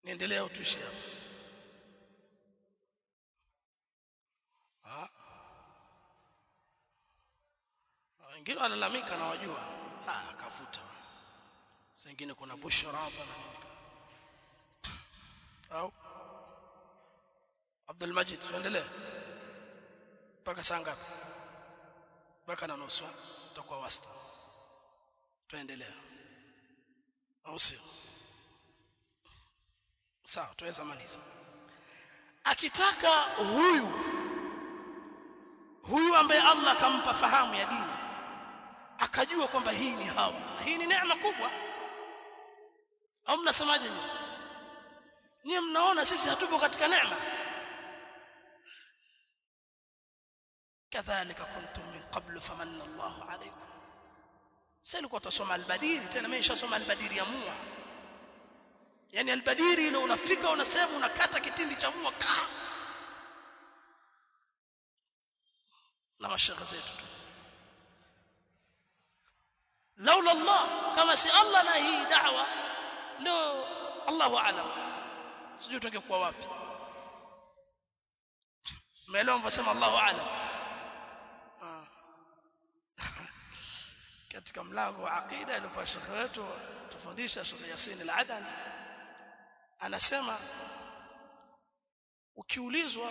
niendelee au tuishi hapo Ah. wengine walalamika na wajua ah kafuta sengine kuna bushra hapa na nini au Abdul Majid tuendelee mpaka saa ngapi mpaka na nusu tutakuwa wasta tuendelea au sio sawa tuweza maliza akitaka huyu huyu ambaye Allah akampa fahamu ya dini akajua kwamba hii ni hawa na hii ni neema kubwa au mnasemaje nyinyi nyinyi mnaona sisi hatupo katika neema kadhalika kuntum min qablu famanna Allahu alaykum sasa ilikuwa tusoma albadiri tena mimi nishasoma albadiri ya mua yani albadiri ile unafika unasema unakata kitindi cha mua ka na mashaka zetu tu laula Allah kama si Allah na hii da'wa leo Allahu a'lam sijui tungekuwa wapi umeelewa mvosema Allahu a'lam Ah. katika mlango wa aqida alipo shekhe wetu tufundisha Sheikh Yasin al-Adani anasema ukiulizwa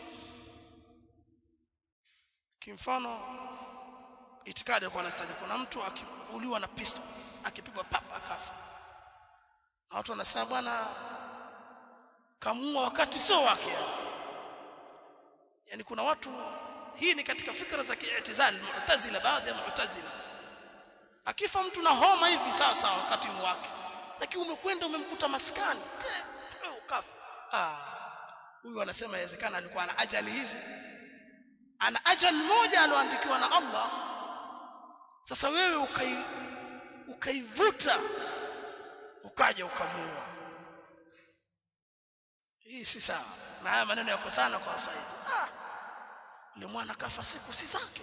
kimfano itikadi alikuwa anastaja kuna mtu akiuliwa na pistol akipigwa papa akafa na watu wanasema bwana kamua wakati sio wake yani. yani kuna watu hii ni katika fikra za kiitizali mu'tazila baadhi ya mu'tazila akifa mtu na homa hivi sasa wakati ni wake lakini umekwenda umemkuta maskani eh, ukafa ah huyu anasema inawezekana alikuwa na ajali hizi ana ajali moja aloandikiwa na Allah sasa wewe ukai ukaivuta ukaja ukamuua hii si sawa na haya maneno yako sana kwa sasa hivi ah yule mwana kafa siku si zake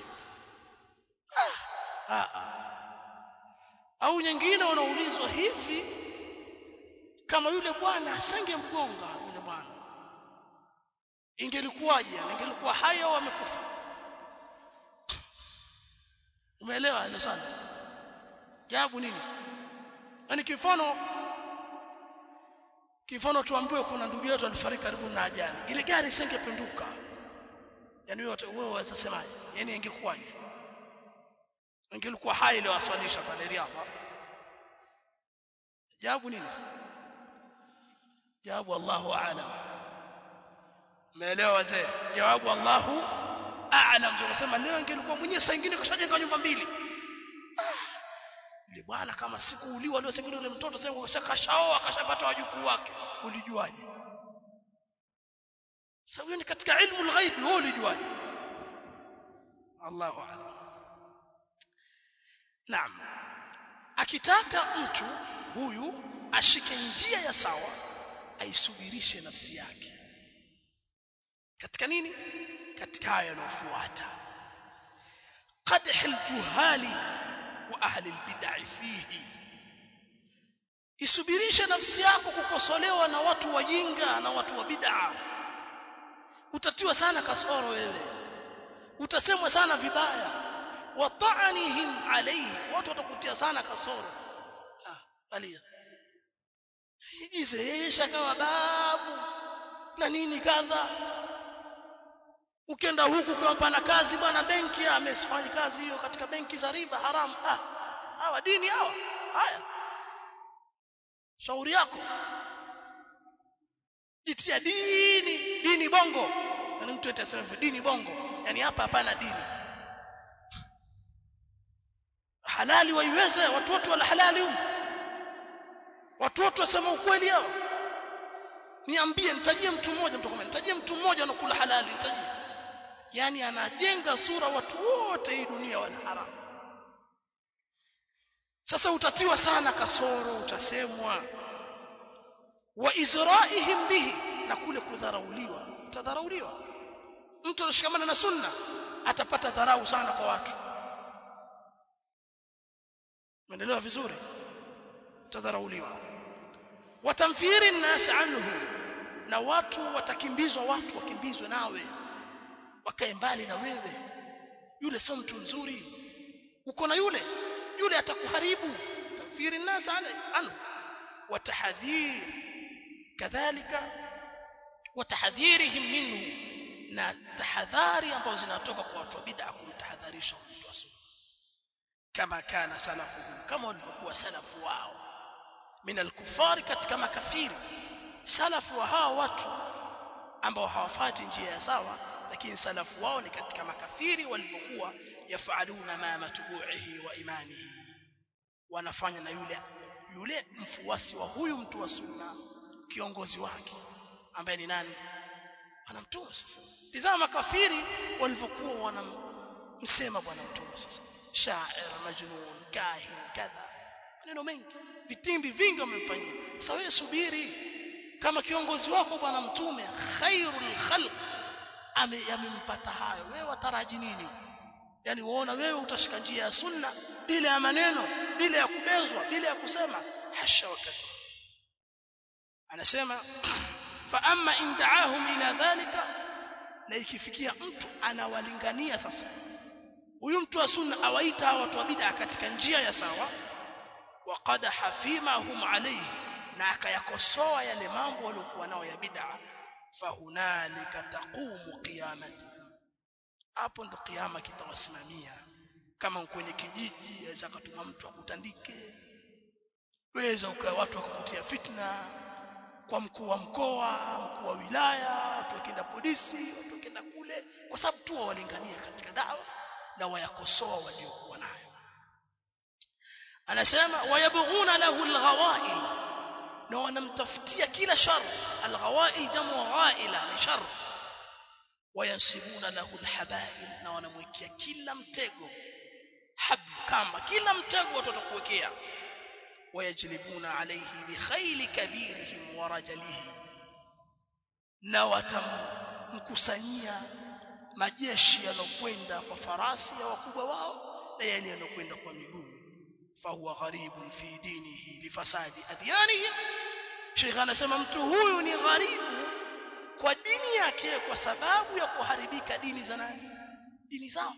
ah ah, ah. au nyingine wanaulizwa hivi kama yule bwana asangemgonga yule bwana ingelikuwaje ingelikuwa hai au amekufa umeelewa hilo sana jawabu nini yani kifano kifano tuambiwe kuna ndugu yetu alifariki karibu na ajali ile gari isingepinduka yani wewe wewe waweza semaje yani ingekuwaje ingelikuwa hai ile waswalisha pale riadha jawabu nini sasa jawabu Allahu a'lam umeelewa wazee jawabu Allahu a'lam tunasema leo ingelikuwa mwenyewe saa nyingine kashajenga nyumba mbili yule bwana kama sikuuliwa leo sengine yule mtoto sasa kashakaoa kashapata wajukuu wake ulijuaje sasa hiyo ni katika ilmu al-ghaib wewe ulijuaje Allahu a'lam Naam akitaka mtu huyu ashike njia ya sawa aisubirishe nafsi yake katika nini katika haya yanayofuata qadh al-juhali wa ahli al-bid'ah fihi isubirishe nafsi yako kukosolewa na watu wajinga na watu wa bid'a utatiwa sana kasoro wewe utasemwa sana vibaya wa ta'anihim alayhi watu watakutia sana kasoro ah alia hijize yeye shakawa babu na nini kadha ukienda huku kwa pana kazi bwana benki amesifanya kazi hiyo katika benki za riba haramu ah hawa dini hawa haya shauri yako jitia dini dini bongo yani mtu atasema hivyo dini bongo yani hapa hapana dini halali waiweze watu wote wala halali huko watu wote wasema ukweli hao niambie nitajie mtu mmoja mtu kama nitajie mtu mmoja anakula halali nitajie yani anajenga sura watu wote hii dunia wana haramu sasa utatiwa sana kasoro utasemwa wa izraihim bihi na kule kudharauliwa utadharauliwa mtu anashikamana na sunna atapata dharau sana kwa watu umeelewa vizuri utadharauliwa watamfiri nnas anhu na watu watakimbizwa watu wakimbizwe nawe wakae mbali na wewe yule sio mtu mzuri uko na yule yule atakuharibu tamfiri nnas anhu watahadhir kadhalika watahadhirihim minhu na tahadhari ambazo zinatoka kwa watu wa bid'a kumtahadharisha mtu wa sunna kama kana salafuhum kama walivyokuwa salafu wao min alkufari katika makafiri salafu wa hao watu ambao hawafati njia ya sawa lakini salafu wao ni katika makafiri walivyokuwa yafaluna ma matbu'ihi wa imamihi wanafanya na yule yule mfuasi wa huyu mtu wa sunna kiongozi wake ambaye ni nani bwana mtume sasa tizama makafiri walivyokuwa wanamsema bwana mtume sasa shair majnun kahin kadha maneno mengi vitimbi vingi wamemfanyia sasa wewe subiri kama kiongozi wako bwana mtume khairul khalq amempata hayo wewe wataraji nini yani uona wewe utashika njia ya sunna bila ya maneno bila ya kubezwa bila ya kusema hasha wakati anasema fa amma in da'ahum ila dhalika na ikifikia mtu anawalingania sasa huyu mtu wa sunna awaita hawa watu wa bid'a katika njia ya sawa waqadaha fima hum alayhi na akayakosoa yale mambo waliokuwa nao ya bid'a fahunalika taqumu qiyamatuhum hapo ndo kiyama kitawasimamia kama kwenye kijiji aweza akatuma mtu akutandike weza ukawa watu wakakutia fitna kwa mkuu wa mkoa mkuu wa wilaya watu wakienda polisi watu wakienda kule kwa sababu tu walingania katika dawa na wayakosoa waliokuwa nayo anasema wayabghuna lahu alghawail na wanamtafutia kila shar alghawail jamu ghaila ni shar wayansibuna lahu alhabail na wanamwekea kila mtego hab kama kila mtego watu watakuwekea wayajlibuna alayhi bikhayli kabirihim wa rajalihi na watamkusanyia majeshi yanokwenda kwa farasi ya wakubwa wao na yale yanokwenda kwa miguu fahuwa gharibun fi dinihi lifasadi adyanihi Sheikh anasema mtu huyu ni gharibu kwa dini yake kwa sababu ya kuharibika dini za nani dini zao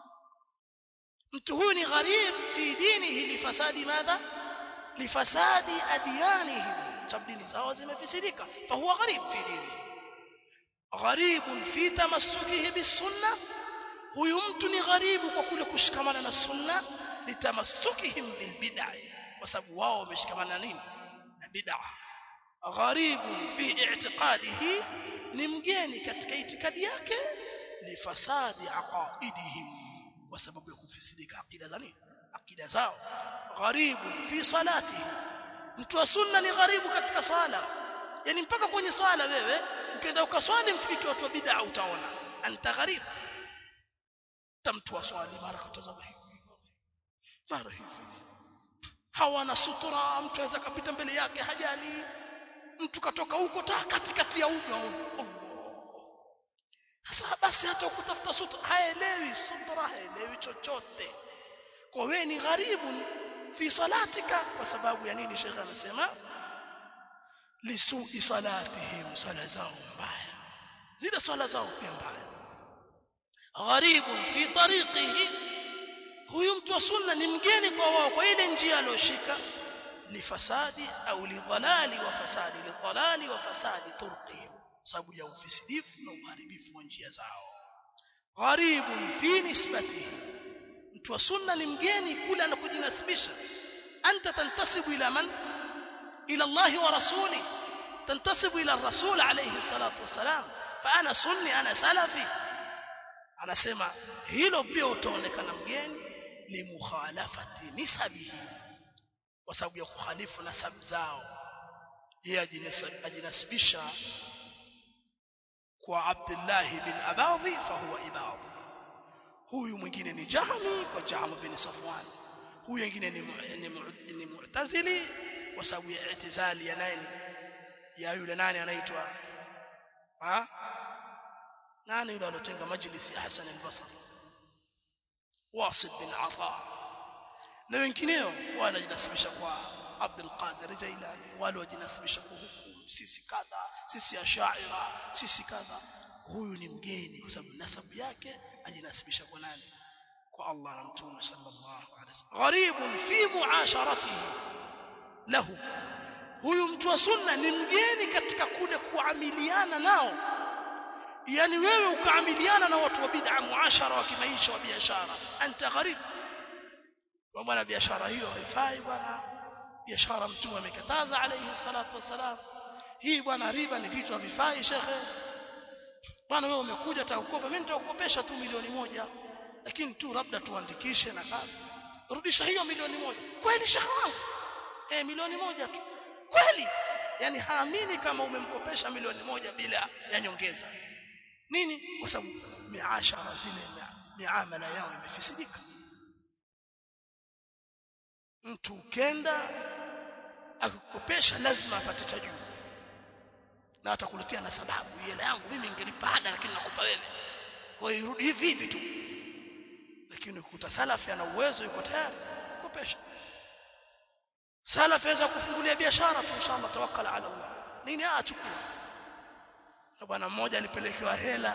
mtu huyu ni gharib fi dinihi lifasadi madha lifasadi adyanihim sababu dini zao zimefisidika fahuwa gharib fi dinihi gharibun fi tamassukihi bisunna huyu mtu ni gharibu kwa kule kushikamana na sunna litamassukihim bilbid'a kwa sababu wao wameshikamana nini na bid'a gharibun fi i'tiqadihi ni mgeni katika itikadi yake lifasadi aqaidihim kwa sababu ya kufisidika akida za nini akida zao gharibun fi salatihi mtu wa sunna ni gharibu katika swala yani mpaka kwenye swala wewe ukienda ukaswali msikiti watu wa bid'a utaona anta gharib tamtu wa swali mara kutazama hivi mara hivi hawana sutura mtu aweza kapita mbele yake hajali mtu katoka huko ta katikati ya uga sasa basi hata ukutafuta sutura haelewi sutura haelewi chochote kwa wewe ni gharibu fi salatika kwa sababu ya nini shekhe anasema lisui salatihim swala zao mbaya zile swala zao pia mbaya gharibun fi tariqihi huyu mtu wa sunna ni mgeni kwa wao kwa ile njia aliyoshika lifasadi au lidhalali wa fasadi lidhalali wa fasadi turqihim sababu ya ufisidifu na uharibifu wa njia zao gharibun fi nisbatihi mtu wa sunna ni mgeni kule anakujinasibisha anta tantasibu ila man ila Allah wa rasuli tantasibu ila الرسول عليه الصلاه والسلام فانا سني انا سلفي anasema hilo pia utaonekana mgeni limukhalafati nisabihi kwa sababu ya kukhalifu nasabu zao yeye ajinasibisha kwa Abdullah bin Abadhi fahuwa ibadhi huyu mwingine ni Jahmi kwa Jahm bin Safwan huyu mwingine ni ni, ni Mu'tazili kwa sababu ya i'tizali ya nani ya yule nani anaitwa ha nani yule alotenga majlisi ya Hassan al-Basri Wasid bin Ata na wengineo wanajinasibisha kwa Abdul Qadir Jailani wale wajinasibisha kuhukumu sisi kadha sisi ashaira sisi kadha huyu ni mgeni kwa sababu nasabu yake ajinasibisha kwa nani kwa Allah na mtume sallallahu alaihi wasallam gharibun fi muasharatihi lahu huyu mtu wa sunna ni mgeni katika kule kuamiliana nao yani wewe ukaamiliana na watu wa bid'a muashara wa kimaisha wa biashara anta gharib kwa bwana biashara hiyo haifai bwana biashara mtume amekataza alayhi salatu wasalam hii bwana riba ni vitu havifai shekhe bwana wewe umekuja utakukopa mimi nitakukopesha tu milioni moja lakini tu labda tuandikishe na kadha rudisha hiyo milioni moja kweli shekhe wangu eh milioni moja tu kweli yani haamini kama umemkopesha milioni moja bila ya nyongeza nini kwa sababu miashara zile miamala yao imefisidika mtu ukenda akikopesha lazima apate cha juu na atakuletea na sababu hela yangu mimi ningelipa ada lakini nakupa wewe kwa hiyo irudi hivi hivi tu lakini ukuta salafi ana uwezo yuko tayari kukopesha salafi aweza kufungulia biashara tu inshallah tawakkal ala Allah nini achukua na bwana mmoja alipelekewa hela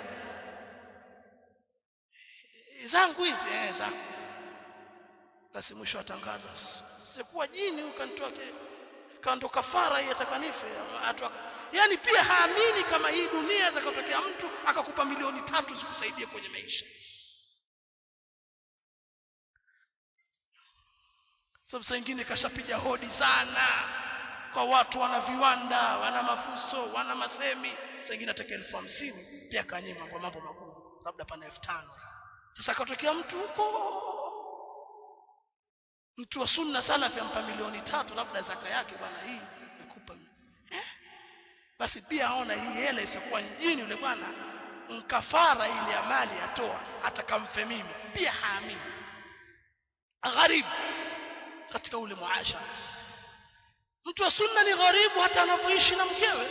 zangu hizi eh zangu basi mwisho atangaza sikuwa jini ukanitoa kando kafara hii atakanife yani pia haamini kama hii dunia zakatokea mtu akakupa milioni tatu zikusaidie kwenye maisha sababu saa nyingine kashapiga hodi sana kwa watu wana viwanda wana mafuso wana masemi saa nyingine ataka elfu hamsini pia kanyima kwa mambo makubwa labda pana elfu tano sasa akatokea mtu huko mtu wa sunna salafi ampa milioni tatu labda zaka yake bwana hii nikupa eh? basi pia aona hii hela isiyokuwa njini yule bwana mkafara ile ya mali atoa atakamfe mimi pia haamini gharibu katika ule muashara mtu wa sunna ni gharibu hata anavyoishi na mkewe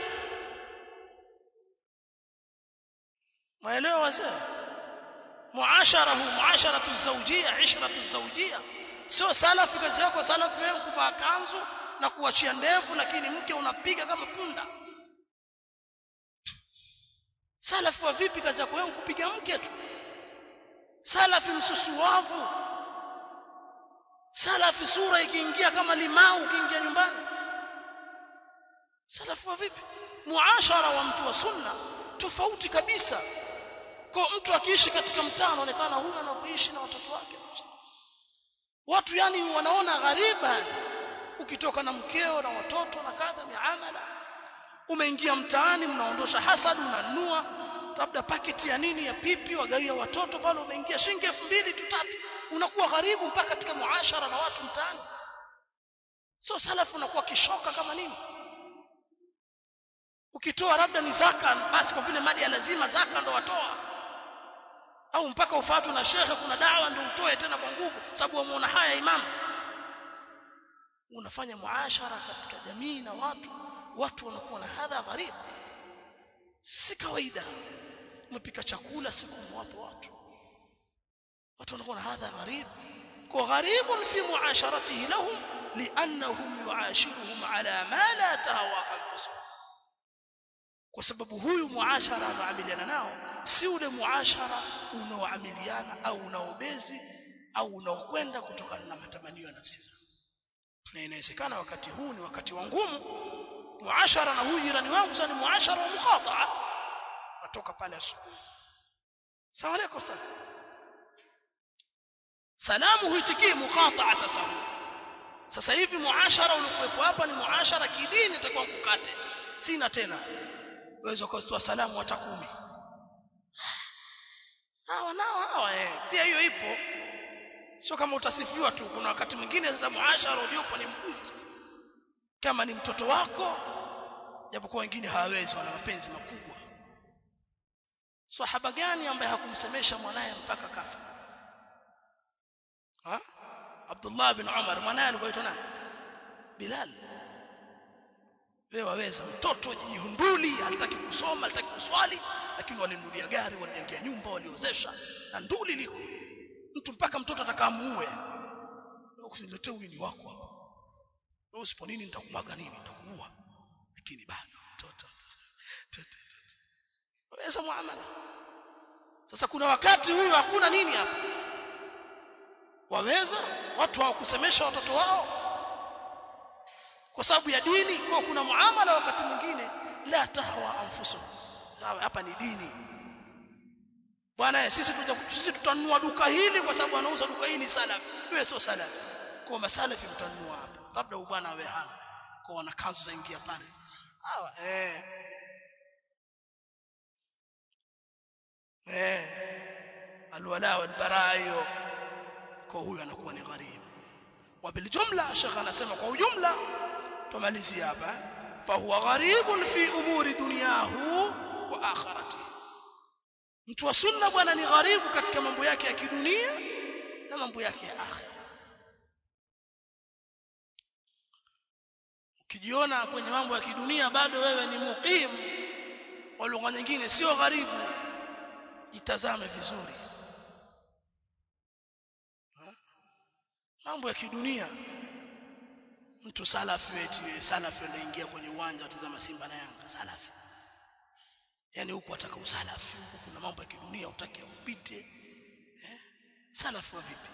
maelewa wazee muasharahu muasharatu zawjia ishratu zawjia sio salafi kazi yako salafi wewe kuvaa kanzu na kuachia ndevu lakini mke unapiga kama punda salafi wa vipi kazi yako wewe kupiga mke tu salafi msusuwavu salafi sura ikiingia kama limau ukiingia nyumbani salafi wa vipi muashara wa mtu wa sunna tofauti kabisa kwa mtu akiishi katika mtaa anaonekana huyu anavyoishi na watoto wake watu yani wanaona ghariba ukitoka na mkeo na watoto na kadha miamala umeingia mtaani mnaondosha hasad unanua labda paketi ya nini ya pipi wagawia watoto pale umeingia shilingi elfu mbili tu tatu unakuwa gharibu mpaka katika muashara na watu mtaani sio salafu unakuwa kishoka kama nini ukitoa labda ni zaka basi kwa vile mali ya lazima zaka ndo watoa au mpaka ufatwe na shekhe kuna dawa ndio utoe tena kwa nguvu sababu wamuona haya imamu unafanya muashara katika jamii na watu watu wanakuwa na hadha gharib si kawaida umepika chakula siku mwapo watu watu wanakuwa na hadha gharib kwa gharibun fi muasharatihi lahum liannahum yuashiruhum ala ma la tahwa anfusuhum kwa sababu huyu muashara anaamiliana nao si ule muashara unaoamiliana au unaobezi au unaokwenda kutokana na matamanio ya nafsi zao na inawezekana wakati huu ni wakati wa ngumu muashara na huyu jirani wangu sasa ni muashara wa mukhataa natoka pale asubuhi sawa alaykum sasa salamu huitikii mukhataa sasa sasa hivi muashara uliokuwepo hapa ni muashara kidini itakuwa kukate sina tena waweza kutoa salamu hata kumi hawa nao hawa eh pia hiyo ipo sio kama utasifiwa tu kuna wakati mwingine sasa muashara uliopo ni mgumu sasa kama ni mtoto wako japokuwa wengine hawawezi wana mapenzi makubwa sahaba gani ambaye hakumsemesha mwanaye mpaka kafa ha Abdullah bin Umar mwanaye alikuwa aitwa nani Bilal wewe waweza mtoto jihunduli hataki kusoma hataki kuswali lakini walinunulia gari walijengea nyumba waliozesha na nduli liko mtu mpaka mtoto atakamuue usiletee huyu ni wako hapa wewe usipo nini nitakumwaga nini nitakuua lakini bado toto waweza muamala sasa kuna wakati huyu hakuna nini hapa waweza watu hawakusemesha watoto wao kwa sababu ya dini kwa kuna muamala wakati mwingine la tahwa anfusu hapa ni dini bwana sisi tuja, sisi tutanunua duka hili kwa sababu anauza duka hili salafi wewe sio salafi kwa masalafi mtanunua hapa labda bwana awe hana kwa wana kanzu zaingia pale hawa eh eh alwala walbara hiyo kwa huyu anakuwa ni gharibu وبالجمله شيخ anasema kwa ujumla tumalizia hapa fahuwa gharibun fi umuri dunyahu wa akhiratihi mtu wa sunna bwana ni gharibu katika mambo yake ya kidunia na mambo yake ya akhira ukijiona kwenye mambo ya kidunia bado wewe ni muqim kwa lugha nyingine sio gharibu jitazame vizuri mambo ya kidunia mtu salafi eti salafi anaingia kwenye uwanja atazama Simba na Yanga salafi yani huku ataka usalafi huku kuna mambo ya kidunia utake upite eh? salafi wa vipi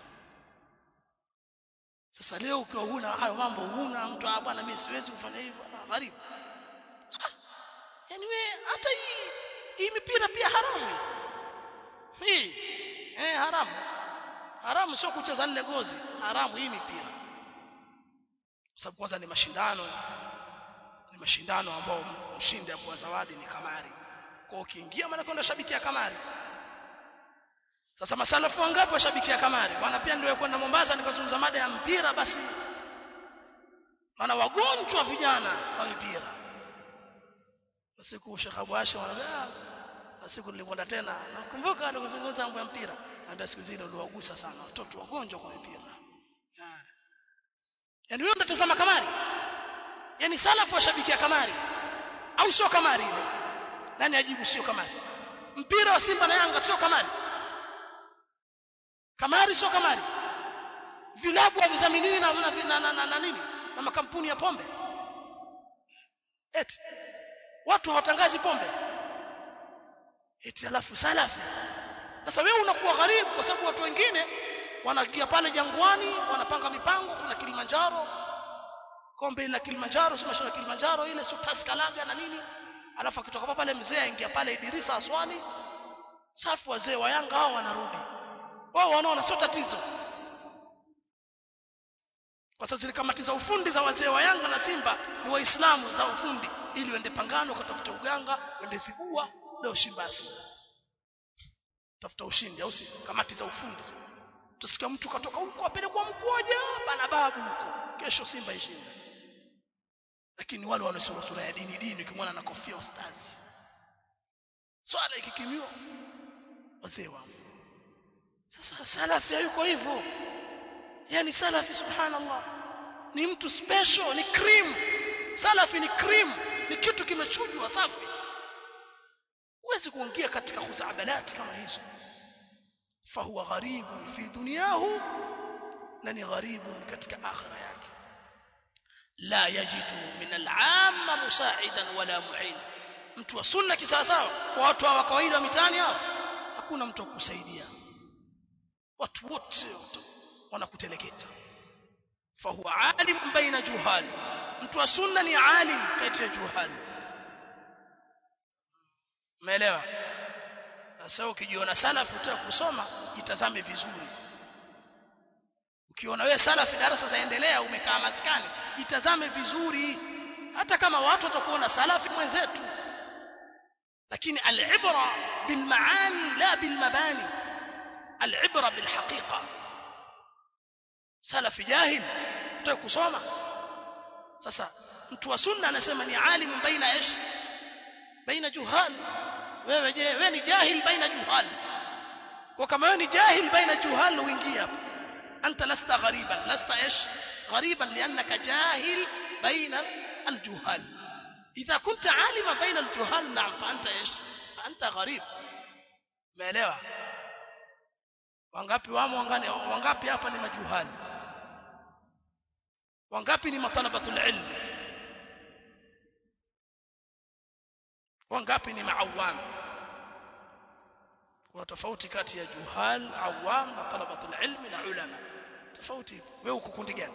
sasa leo ukiwa huna hayo mambo huna mtu ah bwana mimi siwezi kufanya hivyo na gharibu ah, yani wewe hata hii hii mipira pia haramu hii eh haramu haramu sio kucheza nile gozi haramu hii mipira sababu kwanza ni mashindano ni mashindano ambao mshindi apewa zawadi ni kamari kwa ukiingia maana kwenda shabikia kamari sasa masalafu wangapi washabikia kamari bwana pia ndio kwenda Mombasa nikazungumza mada ya mpira basi maana wagonjwa vijana wa mipira na siku Sheikh Abu Hashim anambia na siku nilikwenda tena nakumbuka alikuzungumza mambo ya mpira anambia siku zile uliwagusa sana watoto wagonjwa kwa mipira yani wewe unatazama kamari yani salafu washabikia kamari au sio kamari ile nani ajibu sio kamari mpira wa Simba na Yanga sio kamari kamari sio kamari vilabu havizaminiwi na, na, na, na, na, na nini na makampuni ya pombe eti watu hawatangazi pombe eti alafu salafi sasa wewe unakuwa gharibu kwa sababu watu wengine wanagia pale jangwani wanapanga mipango kuna Kilimanjaro kombe la Kilimanjaro si mashindano Kilimanjaro ile sutas kalaga na nini alafu akitoka pale mzee aingia pale Idrisa aswali safu wazee wa Yanga hao wanarudi wao wanaona sio tatizo kwa sababu zile kamati za ufundi za wazee wa Yanga na Simba ni waislamu za ufundi ili wende pangano kutafuta uganga wende zibua leo Simba Simba tafuta ushindi au si kamati za ufundi tusikia mtu katoka huko apelekwa mkoja bana babu huko kesho Simba ishinde lakini wale wanaosoma sura ya dini dini ukimwona na kofia ustazi swala ikikimiwa wazee wao sasa salafi yuko hivyo yani salafi subhanallah ni mtu special ni cream salafi ni cream ni kitu kimechujwa safi huwezi kuingia katika khuzabalati kama hizo fahuwa gharibun fi dunyahu na ni gharibun katika akhira yake la yajidu min al'amma musaidan wala mu'in mtu wa sunna kisawasawa kwa watu wa kawaida wa mitaani hao hakuna mtu akusaidia watu wote wanakuteleketa fahuwa alim baina juhal mtu wa sunna ni alim kati ya juhal umeelewa sasa ukijiona salafi utaka kusoma jitazame vizuri ukiona wewe salafi darasa zaendelea umekaa maskani jitazame vizuri hata kama watu watakuona salafi mwenzetu lakini al-ibra bil maani la bil mabani al-ibra bil haqiqa salafi jahil utaka kusoma sasa mtu wa sunna anasema ni alim baina ish baina juhal wewe je wewe ni jahil baina juhal kwa kama wewe ni jahil baina juhal uingia anta lasta ghariban lasta ish غريبا لانك جاهل بين الجهال اذا كنت عالما بين الجهال نعم فانت ايش فانت غريب umeelewa wangapi wamo wangapi hapa ni majuhali wangapi ni matalabatul ilm wangapi ni maawam kuna tofauti kati ya juhal awam na talabatul ilmi na ulama tofauti wewe uko kundi gani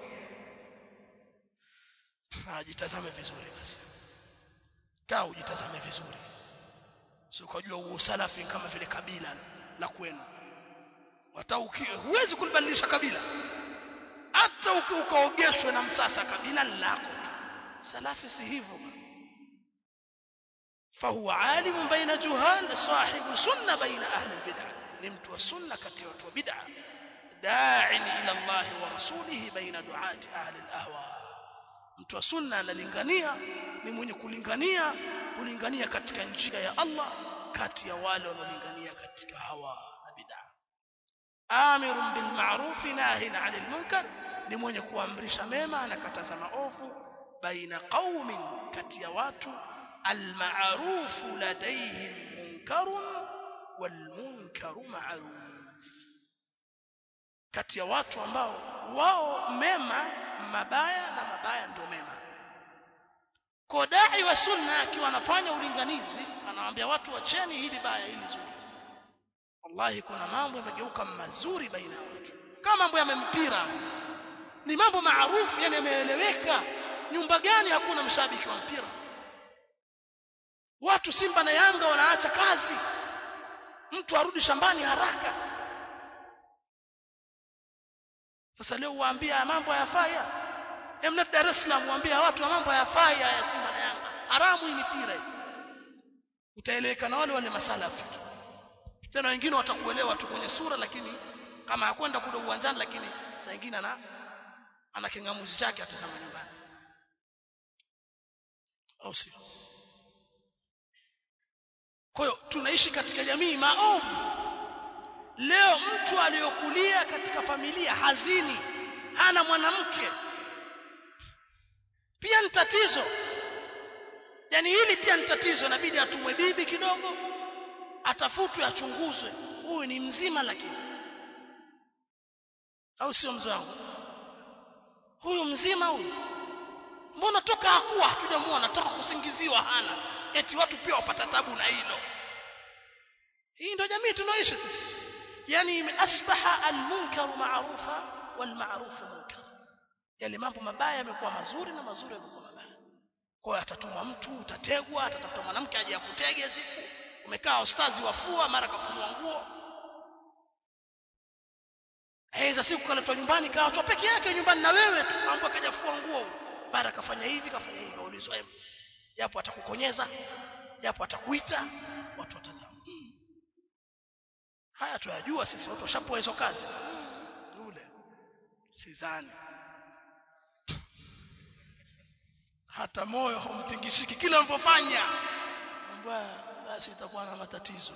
jitazame vizuri basi kaa ujitazame vizuri sio ukajua huo salafi kama vile kabila la kwenu hata huwezi kulibadilisha kabila hata ukaogeshwe na msasa kabila lako tu salafi si hivyo فهو عالم بين جهال صاحب سنة بين أهل البدع نمت وسنة كتي وبدع داع إلى الله ورسوله بين دعاة أهل الأهواء mtu wa sunna analingania ni mwenye kulingania kulingania katika njia ya Allah kati ya wale wanaolingania katika hawa na bid'a amirun bil ma'ruf nahin 'anil munkar ni mwenye kuamrisha mema anakataza maovu baina qaumin kati ya watu المعروف لديهم منكر والمنكر معروف kati ya watu ambao wao mema mabaya na mabaya ndio mema kodai wa sunna akiwa anafanya ulinganizi anawaambia watu wacheni hili baya hili zuri wallahi kuna mambo yamegeuka mazuri baina ya watu kama mambo ya mpira ni mambo maarufu yani yameeleweka nyumba gani hakuna mshabiki wa mpira watu Simba na Yanga wanaacha kazi mtu arudi shambani haraka sasa leo uwaambia mambo hayafai emna Dar es Salaam uambia watu mambo hayafai ya Simba na Yanga haramu hii mipira utaeleweka na wale wale masalafi tena wengine watakuelewa tu kwenye sura lakini kama hakwenda kule uwanjani lakini saa nyingine ana ana kingamuzi chake atazama nyumbani au sio kwa hiyo tunaishi katika jamii maovu leo mtu aliyokulia katika familia hazini hana mwanamke pia ni tatizo yani hili pia ni tatizo inabidi atumwe bibi kidogo atafutwe achunguzwe huyu ni mzima lakini au sio mzee wangu huyu mzima huyu mbona toka hakuwa hatujamuona toka kusingiziwa hana eti watu pia wapata tabu na hilo hii ndio jamii tunaoishi sisi yani asbaha almunkaru ma'rufa walma'rufu munkar yale mambo mabaya yamekuwa mazuri na mazuri yamekuwa mabaya kwa hiyo atatuma mtu utategwa atatafuta mwanamke aje akutege siku umekaa ustazi wafua mara kafunua nguo Aiza siku kaletwa nyumbani kaachwa peke yake nyumbani na wewe tu mambo akajafua nguo mara kafanya hivi kafanya hivi ulizwa japo atakukonyeza japo atakuita watu watazama hmm. haya tuyajua sisi watu washapoa hizo kazi yule sidhani hata moyo haumtingishiki kila unapofanya mbaya basi itakuwa na matatizo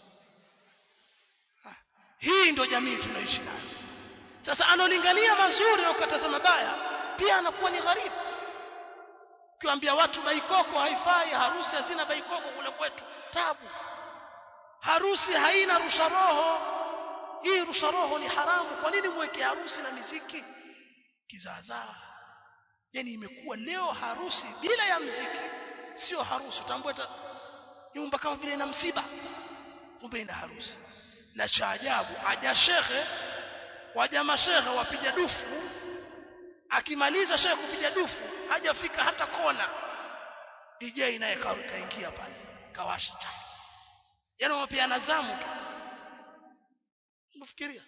ha. hii ndio jamii tunaishi nayo sasa analingania mazuri na ukataza mabaya pia anakuwa ni gharibu ukiwaambia watu baikoko haifai harusi hazina baikoko kule kwetu tabu harusi haina rusha roho hii rusha roho ni haramu kwa nini mweke harusi na miziki kizaazaa yani imekuwa leo harusi bila ya mziki sio harusi utambua nyumba kama vile ina msiba kumbe ina harusi na cha ajabu aja shekhe waja mashehe wapiga dufu akimaliza shekhe kupiga dufu hajafika hata kona DJ naye kaingia pale kawasha chake yani wamepeana zamu tu unafikiria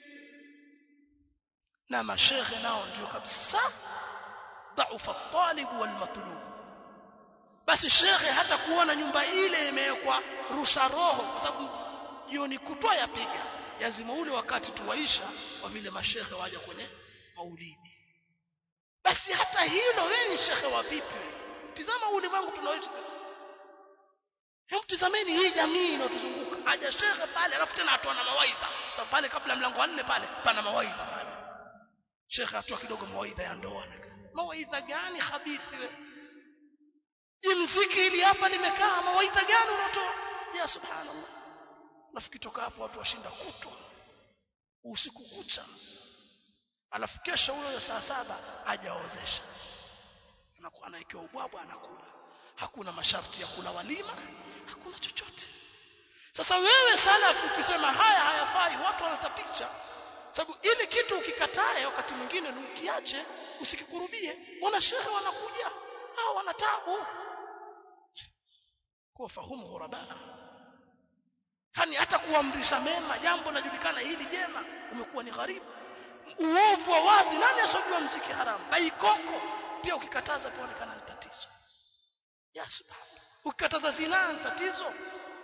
na mashehe nao ndio kabisa dhaufa talib wal matlub basi shekhe hata kuona nyumba ile imewekwa rusha roho kwa sababu jioni kutwa yapiga lazima ule wakati tuwaisha kwa vile mashehe waja kwenye maulidi basi hata hilo wewe ni shekhe wa vipi tizama ulimwengu tunaoishi sisi hebu tizameni hii jamii inayotuzunguka aja shekhe pale alafu tena atoa na mawaidha sababu pale kabla mlango wa nne pale pana mawaidha pale shekhe atoa kidogo mawaidha ya ndoa mawaidha gani habithi wewe mziki ili hapa limekaa mawaidha gani unatoa ya subhanallah alafu kitoka hapo watu washinda kutwa usiku kucha alafu kesho huyo saa saba hajaozesha anakuwa anawekewa ubwabwa anakula hakuna masharti ya kula walima hakuna chochote sasa wewe salafu ukisema haya hayafai watu wanatapicha sababu ili kitu ukikatae wakati mwingine ni ukiache usikikurubie wana shehe wanakuja hao wana tabu kwa fahumu ghuraba hani hata kuamrisha mema jambo linajulikana hili jema umekuwa ni gharibu uovu wa wazi nani asojua mziki haramu baikoko pia ukikataza pia onekana ni tatizo ya subhanallah ukikataza zina ni tatizo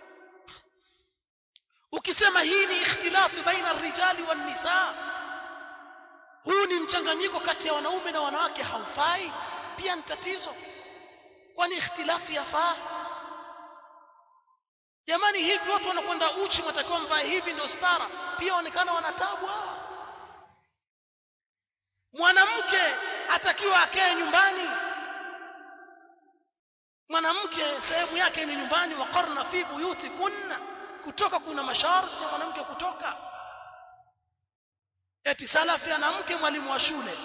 ukisema hii ni ikhtilatu baina rijali wan nisa huu ni mchanganyiko kati ya wanaume na wanawake haufai pia ni tatizo kwani ikhtilatu yafaa jamani hivi watu wanakwenda uchi matakiwa mvae hivi ndio stara pia waonekana wanatabu hawa mwanamke atakiwa akae nyumbani mwanamke sehemu yake ni nyumbani waqarna fi buyuti kunna kutoka kuna masharti ya mwanamke kutoka eti salafi ana mke mwalimu wa shule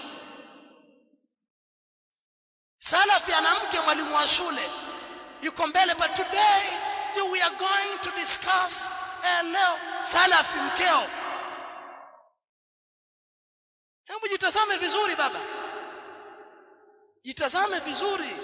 salafi ana mke mwalimu wa shule yuko mbele but today still we are going to discuss eh, leo salafi mkeo hebu jitazame vizuri baba jitazame vizuri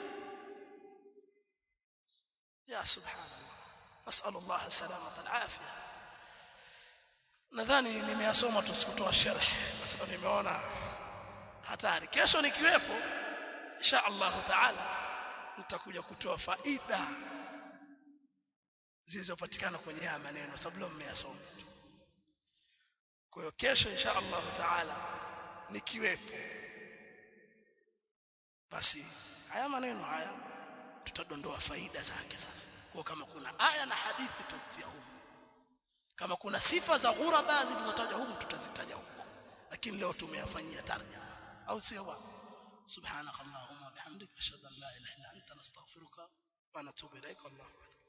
ya subhanallah نسأل الله السلامة العافية nadhani nimeyasoma tu sikutoa sharh kwa sababu nimeona hatari kesho nikiwepo insha Allah taala nitakuja kutoa faida zilizopatikana kwenye haya maneno sababu leo mmeyasoma kwa hiyo kesho insha Allah taala nikiwepo basi haya maneno haya tutadondoa faida zake sasa kwa kama kuna aya na hadithi tutazitia huko kama kuna sifa za ghuraba zilizotajwa huko tutazitaja huko lakini leo tumeyafanyia tarjama au sio bwana subhanakallahumma bihamdika ashhadu an la ilaha illa anta nastaghfiruka wa natubu ilaika wallahu